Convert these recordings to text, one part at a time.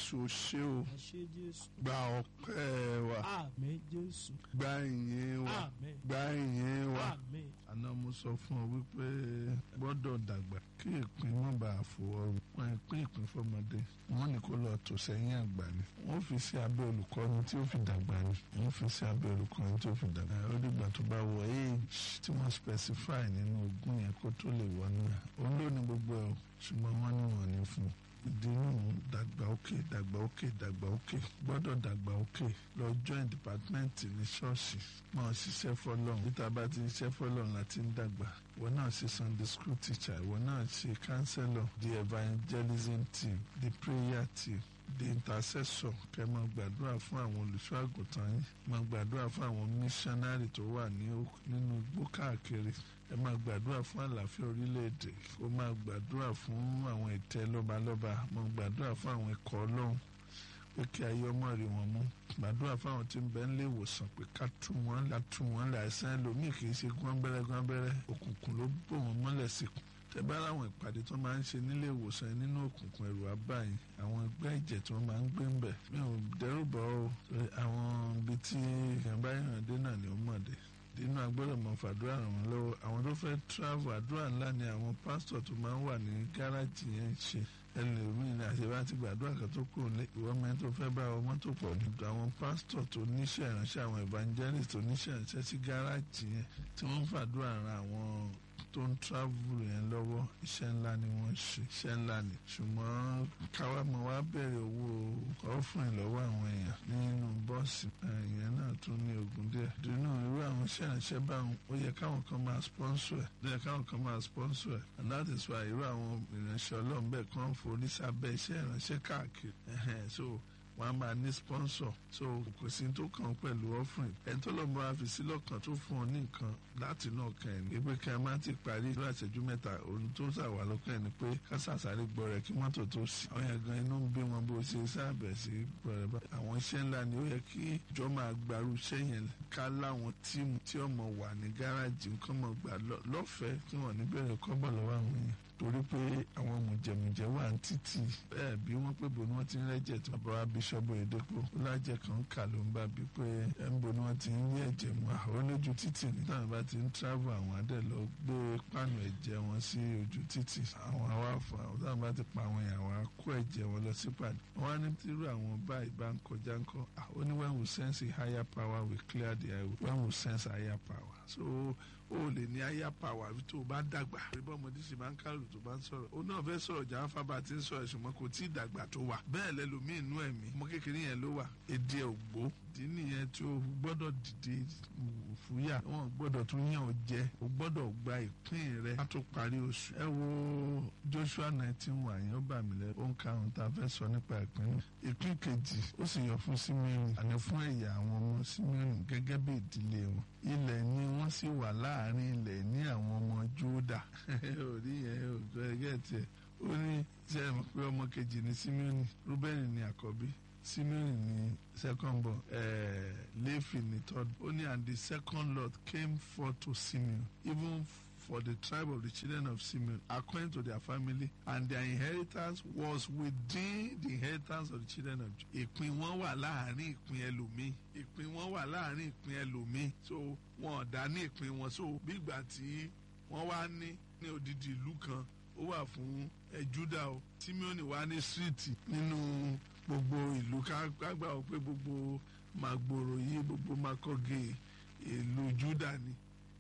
jésù ṣé o ẹ ṣé jésù gba ọpẹ́ wa àmín jésù gba ìyìn wa àmín gba ìyìn wa àmín àná mo sọ fún ọ wípé gbọ́dọ̀ dàgbà kí ìpín má bàa fòwọ́ wọn ìpín ìpín fọmọdé wọn ní kó lọ tò sẹ́yìn àgbà ni wọ́n fi sí abẹ́ olùkọ́ni tí ó fi dàgbà ni wọ́n fi sí abẹ́ olùkọ́ni tí ó fi dàgbà ó dìgbà tó bá wọ age tí wọ́n specify nínú ogún yẹn kó tó lè wọ náà òun ló ní gbogbo ẹ̀ o ṣùgbọ́n wọ́n ní wọ́n ní fún un ìdínú dàgbà òkè dàgbà òkè dàgbà òkè gbọ́dọ̀ dàgbà òkè lọ join department ní ṣọ́ọ̀ṣì mọ̀ ṣiṣẹ́ fọlọ́run níta bá ti ṣiṣẹ́ fọlọ́run láti ń dàgbà ìwọ náà ṣe sunday school teacher ìwọ náà ṣe counselor the evangelism team the prayer team the intercessor kẹ́ máa gbàdúrà fún àwọn olùṣọ́ àgùntàn yín máa gbàdúrà fún àwọn missionary tó wà ní ó- nínú igbó káàkiri ẹ máa gbàdúrà fún àlàáfíà orílẹ̀-èdè ó máa gbàdúrà fún àwọn ìtẹ́ lọ́balọ́ba máa gbàdúrà fún àwọn ikọ̀ ọlọ́run pé kí ayé ọmọ rí wọn mú gbàdúrà fáwọn tí ń bẹ nílé ìwòsàn pé ká tú wọn là tú wọn là àìsàn ẹlòmíì kì í ṣe gbọ́nbẹ́rẹ́ gbọ́nbẹ́rẹ́ òkùnkùn ló bò wọ́n mọ́lẹ̀ síkùn tẹ bá láwọn ìpàdé tó máa ń ṣe nílé ìwòsàn yẹn nínú òkùnkùn ẹ̀rù abáyìn àwọn ẹgbẹ́ ìjẹ̀ tí wọ́n máa ń gbé ń bẹ̀ mi ò dẹ́rù bọ́ o torí àwọn ibi tí ìyàmbá ìrìnàdé náà ni ó mọ̀ dé nínú agbọ́dọ̀ mọ̀ fàdúrà ràn wọ́n lọ́wọ́ àwọn tó fẹ́ travel àdúrà ńlá ni àwọn pásítọ̀ tó máa ń wà ní gáràjì yẹn ń ṣe ẹlòmíín ní àṣebá ti gbàdúrà kan tó kù ní ìwọ mẹ́rin tó fẹ́ bá ọmọ tó pọ̀ ní àwọn pásítọ̀ tó níṣẹ́ ìránṣẹ́ àwọn evangelist tó níṣẹ́ ìránṣẹ́ sí gáràjì yẹn tí wọ́n ń fàdúrà ran àwọn tó ń travel yẹn lọ́wọ́ iṣẹ́ ńlá ni wọ́n ṣe iṣẹ́ ńlá ni ṣùgbọ́n káwá mọ̀ wá bẹ̀rẹ̀ owó ọ̀fìn lọ́wọ́ àwọn èèyàn nínú bọ́ọ̀sì ìyẹn náà tún ní ogun díẹ̀ dínú irú àwọn iṣẹ́ ìránṣẹ́ báwọn ó yẹ káwọn kan máa sponsor ẹ̀ ó yẹ káwọn kan máa sponsor ẹ̀ and that is why irú àwọn ìránṣẹ́ ọlọ́run bẹ́ẹ̀ kàn forí sábẹ́ iṣẹ́ ìránṣẹ́ káàkiri ẹ̀hẹ́n, so wọn a máa ní sponsor so kò sí tó kàn pẹ̀lú offering ẹni tó lọ́ọ́ bá fi sí lọ́kàn tó fún ọ ní nǹkan láti náà kàn ẹ̀ ní pé kí a má ti parí ìlú àṣẹjú mẹ́ta òun tó ṣàwà lọ́kàn ẹ̀ ni pé ká ṣàṣàrí gbọ́ rẹ̀ kí mọ́tò tó sí àwọn yẹn gan inú ń bí wọn bó ṣe sáàbẹ̀ sí gbọ́ rẹ̀ bá àwọn iṣẹ́ ńlá ni ó yẹ kí ìjọ máa gbarú iṣẹ́ yẹn ká láwọn tíìmù tí ọmọ wà ní gáràjì nǹkan mọ̀ gbà lọ- lọ́fẹ̀ẹ́ kí wọ́n ní bẹ̀rẹ̀ kọ́bọ̀ lọ́wọ́ àwọn èèyàn torí pé àwọn mùjẹ̀mùjẹ̀ wà ní títì bẹ́ẹ̀ bí wọ́n pé bo ni wọ́n ti ń rẹ́jẹ̀ tí bàbá wa bíṣọ́bù èdèpò lájẹ̀ kan kà ló ń bá bí pé ẹ̀ ń bo ni wọ́n ti ń yí ẹ̀jẹ̀ mu àwọn lójú títì ní táwọn bá ti ń travel àwọn adé lọ gbé pánù ẹ̀jẹ̀ wọn sí ojú títì àwọn awáfọ̀ àwọn táwọn bá ti pa àwọn èèyàn àwọn á kó ẹ̀jẹ̀ wọn lọ sí pàdé wọ́n á ní tírú àwọn báyìí bá ń kọjá ńkọ́ ah, ó ní when we sense a higher power we clear the highway when we sense a higher power so o lè ní higher power bí tó o bá dàgbà bí bọ́mọdé ṣe máa ń kálù tó bá ń sọ̀rọ̀ o náà fẹ́ sọ̀rọ̀ jà fábà tí ń sọ̀rọ̀ ṣùgbọ́n kò tí ì dàgbà tó wà bẹ́ẹ̀ lẹ́lòmíì inú ẹ̀mí ọmọ kékeré yẹn ló wà èdè ẹ̀ ògbó ìdí nìyẹn tí o gbọ́dọ̀ dìde fúyà wọn gbọ́dọ̀ tún yàn ọ́ jẹ o gbọ́dọ̀ gba ìpín rẹ ká tó parí oṣù ẹ wo Joshua nineteen wà yẹn ó bà mí lẹ ó ń karùn tá a fẹ́ sọ nípa ìpín náà ìpín kejì ó sì yọ fún Síméonì àní fún ẹ̀yà àwọn ọmọ Síméonì gẹ́gẹ́ bí ìdílé wọn ilẹ̀ ni wọ́n sì wà láàrin ilẹ̀ ní àwọn ọmọ Jódà orí yẹn ò gbọ́ ẹgẹ́ tiẹ̀ ó ní ṣe é mọ̀ pé ọmọ kejì ní Síméonì Rúbẹ́nì ní àkọ́bí Simeon ni second born uh, Levi ni third ó ní and the second lot came forth to Simeon even for the tribe of the children of Simeon according to their family and their inheritance was within the inheritance of the children of Judah. ìpín wọn wà láàrin ìpín ẹlòmíì ìpín wọn wà láàrin ìpín ẹlòmíì so wọn ò dá ní ìpín wọn so bí ìgbà tí wọ́n wá ní ní odidi ìlú kan ó wà fún ẹ Júdà o Simeon wà ní síríìtì nínú gbogbo ìlú kágbà ó pé gbogbo màgbòrò yìí gbogbo makọ́gé ìlú Júdà ni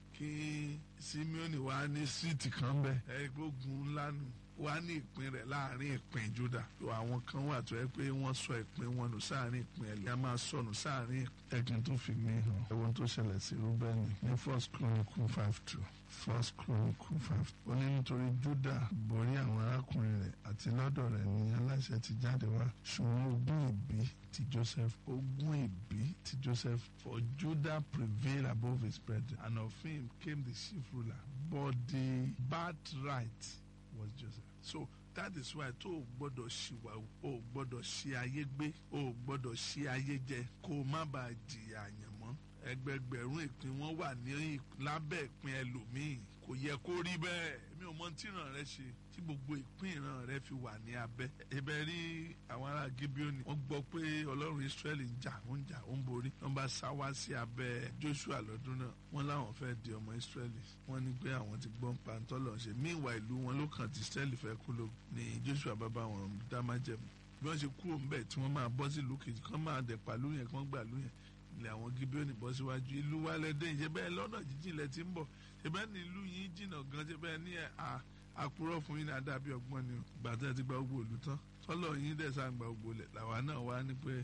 kí Simeon wà ní síríìtì kan bẹ ẹgbógun ńlá nù wà ní ìpín rẹ̀ láàrin ìpín Júdà tó àwọn kan wà tó yẹ pé wọ́n sọ ìpín wọn nù sáàrin ìpín ẹlẹ ẹ máa sọnù sáàrin ẹgbin tó fi mí hàn ẹwọn tó ṣẹlẹ̀ sí Rúbẹ́nì ní First Chronicle five two First Chronicle five ó ní nítorí Júdà borí àwọn arákùnrin rẹ̀ àti lọ́dọ̀ rẹ̀ ní aláṣẹ ti jáde wá ṣùgbọ́n ogún ìbí ti Joseph ogún ìbí ti Joseph for Judah prevailed above his brethren and of him came the chief ruler but the birthright was Joseph so that is why tó o gbọ́dọ̀ ṣìwà o gbọ́dọ̀ ṣe ayé gbé o gbọ́dọ̀ ṣe ayé jẹ kó o má bàa jìyà àyànmọ́ ẹgbẹgbẹ̀rún ìpín wọn wà ní lábẹ́ ìpín ẹlòmíì kò yẹ kó rí bẹ́ẹ̀ èmi ò mọ tí ìran rẹ ṣe tí gbogbo ìpín ìran rẹ fi wà ní abẹ́ ẹbẹ rí àwọn ará Gíbíónì wọ́n gbọ́ pé Ọlọ́run Ísírẹ́lì ń jà ó ń jà ó ń borí wọ́n bá sá wá sí abẹ́ Joshua lọ́dún náà wọ́n láwọn fẹ́ di ọmọ Ísírẹ́lì wọ́n ní pé àwọn ti gbọ́n pàǹtọ́ lọ ṣe míìwá ìlú wọn ló kàn tí Ísírẹ́lì fẹ́ kú ló ní Joshua bàbá wọn dá májẹ̀mú bí wọ́n ṣe kúrò ńbẹ̀ tí wọ́n máa bọ́ sí ìlú kejì kán máa dẹ̀ pàlú yẹn kán gbà lú yẹn ilẹ̀ àwọn Gíbíónì bọ́ síwájú ìlú wa lẹ́dẹ̀ ṣe bẹ́ẹ̀ lọ́nà jíjìn lẹ ti ń bọ̀ ṣe bẹ́ẹ̀ ní ìlú yìí jìnnà gan ṣe bẹ́ẹ̀ ní àkúrọ̀ fún yín ní adábí ọgbọ́n ni gbàtẹ́ ti gba gbogbo òlu tán tọ́lọ̀ yín dẹ̀ sá gba gbogbo lẹ̀ làwa náà wá ní pé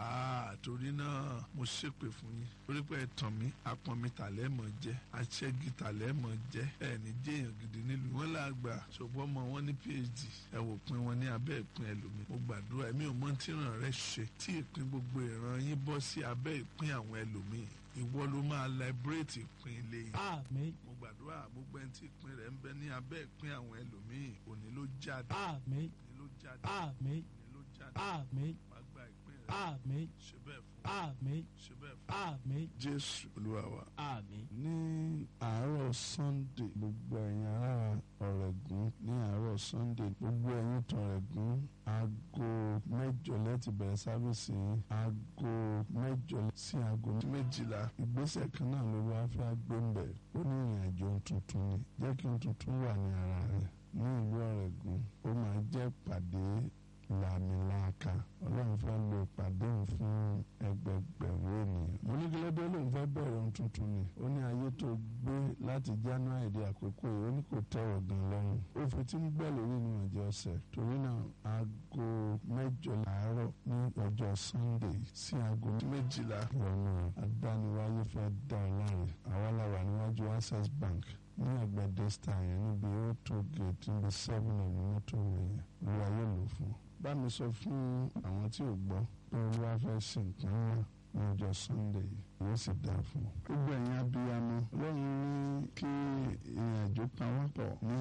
torí náà mo ṣépè fún yín torí pé ẹ̀tàn mi apọ̀n mi tàlẹ́ mọ̀ jẹ́ aṣẹ́gi tàlẹ́ mọ̀ jẹ́ ẹ̀ ní jẹ́yàn gidi nílùú wọn là gbà ṣùgbọ́n mọ wọn ní phd ẹ wò pin wọn ní abẹ́ ìpín ẹlòmíì mo gbàdúrà ẹ̀mí ò mọ tí ìran rẹ ṣe tí ìpín gbogbo ìran yín bọ́ sí abẹ́ ìpín àwọn ẹlòmíì ìwọ ló máa liberate ìpín ilé yìí. Àmín. mo gbàdúrà gbogbo ẹni tí ìpín rẹ̀ ń bẹ ní abẹ́ ìpín àwọn ẹlòmíì òní ló jáde. Àmín. òní ló jáde. Àmín. òní ló jáde. Àmín. wàá gba ìpín rẹ̀. Àmín. ṣe bẹ́ẹ̀ fún Àmín. ṣe bẹ́ẹ̀ fún. Àmín. jésù olúwa wa. Àmín. ní àárọ̀ sunday gbogbo ẹ̀yin ará ọ̀rẹ́gun ní àárọ̀ sunday gbogbo ẹ̀yin tọ̀rẹ́gun aago mẹ́jọ lẹ́tì bẹ̀rẹ̀ sábẹ́sì aago mẹ́jọ sí aago méjìlá ìgbésẹ̀ kan náà ló wá fẹ́ gbé ń bẹ̀ ó ní ìrìn àjò tuntun ni jẹ́ kí n tuntun wà ní ara rẹ̀ ní ìlú ọ̀rẹ́gun ó máa jẹ́ pàdé làmìlàaka ọlọ́run fẹ́ lo ìpàdé òun fún ẹgbẹgbẹ̀rún ènìyàn. mo ní kílódé lòun fẹ́ bẹ̀rẹ̀ ohun tuntun ni ó ní ayé tó gbé láti january di àkókò yìí ó ní kò tẹ̀wọ̀ gan lọ́rùn. ó fi tí ń gbẹ́ lórí ní ọjọ́ ọ̀sẹ̀ torí náà aago mẹ́jọ làárọ̀ ní ọjọ́ sunday sí aago méjìlá ìrọ̀nà adániwáyé fẹ́ dá ọ láre àwa la wà níwájú access bank ní ẹgbẹ́ desta yẹn níbi ó tó gate níbi seven of mọ́tò yẹn olúwa yóò lò fún un. bá mi sọ fún àwọn tí ò gbọ́ pé olúwa fẹ́ ṣe nǹkan ńlá ní ọjọ́ sunday yìí yóò sì dáa fún un. gbogbo ẹ̀yin abiyamọ lọ́run ní kí ìrìnàjò pawọ́pọ̀ ní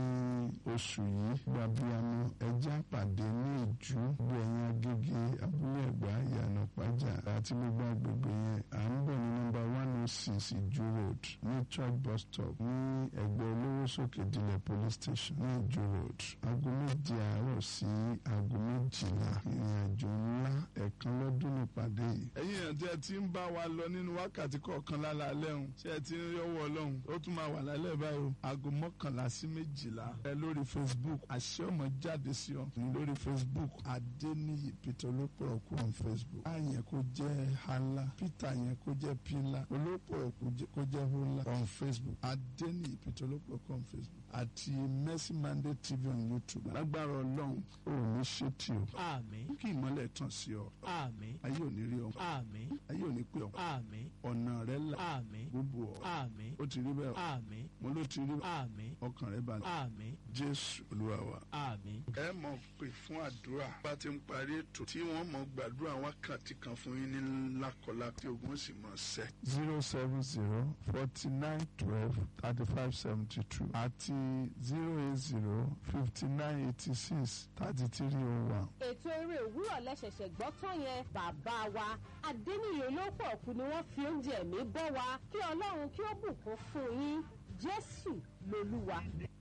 oṣù yìí gbogbo abiyamọ ẹjẹ́ àpàdé ní ìjú gbogbo ẹ̀yin agége abúlé ẹ̀gbá ìyànà pàjá àti gbogbo agbègbè yẹn à ń bọ̀ ní nọ́mbà one oh six ìjú road ní church bus stop ní ẹgbẹ́ olówó sókè dilẹ̀ police station ní ìjú road aago méje àárọ̀ sí aago méjìlá ìrìnàjò ńlá ẹ̀kan lọ́dún nípàdé yìí. ẹ̀yin àti ẹ ti ń bá wa lọ nínú wákàtí kọ̀ọ̀kan lálẹ́ ọ̀hún ṣé ẹ ti ń yọwọ́ ọlọ́run ó tún máa wà lálẹ́ báyìí o aago mọ́kànlá sí méjìlá ẹ lórí facebook àṣẹ ọmọ jáde sí ọ ní lórí facebook adéníyì peter olópọ̀rọ̀kù on facebook a yẹn kó jẹ́ hala peter yẹn kó jẹ́ pila olópọ̀rọ̀kù kó jẹ́ hola on facebook adéníyì peter olópọ̀rọ̀kù on facebook àti mercy monday tv on youtube lágbára ọlọ́run ò ní ṣe tí o Àmín. kí ìmọ́lẹ̀ tàn sí ọ Àmín. ayé ò ní rí ọ Àmín. ayé ò ní pè ọ Àmín. ọ̀nà rẹ là Àmín. gbogbo ọ Àmín. ó ti rí bẹ́ẹ̀ Àmín. mo ló ti rí Àmín. ọkàn rẹ balẹ̀ Àmín. jésù olúwa wa. Àmín. ẹ mọ̀ pé fún àdúrà bá ti ń parí ètò tí wọ́n mọ̀ gbàdúrà wákàtí kan fún yín ní lákọlá tí ogun sì mọ̀ sẹ́. zero seven zero forty nine twelve thirty five seventy two àti zero eight zero fifty nine eighty six thirty three oh one. ètò eré òwúrọ̀ lẹ́sẹ̀sẹ̀ gbọ́ tán yẹn bàbá wa adéníyè olóòpọ̀ ọ̀kú ni wọ́n fi oúnjẹ mi bọ́ wa kí ọlọ́run kí ó bùkún fún yín jésù lolúwa.